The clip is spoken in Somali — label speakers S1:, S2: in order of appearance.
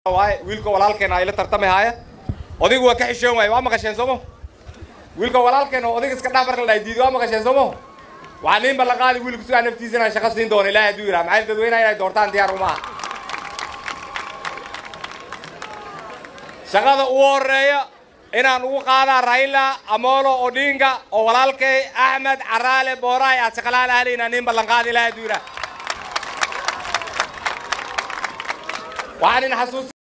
S1: waaye wiilka walaalkeena ay la tartami haaya odaygu waa ka xishoon waaye waa maqasheen soomo wiilka walaalkeena oo odayga iska dhaaf marka la dhahay diidi waa maqasheen soomo waxaa niin ballan qaadi wiilku sidaa naftiisa inaan shaqo siin doono ilaahay hadduu yidhaha maxay dadweynaha inay doortaan diyaar uma aha shaqada ugu horeeya inaan ugu qaadaa raila amolo odinga oo walaalkay axmed caraale booraay aad shaqalaal ahli inaan niin ballan qaadi ilaahay hadduu yidhaha waxaan in xasuus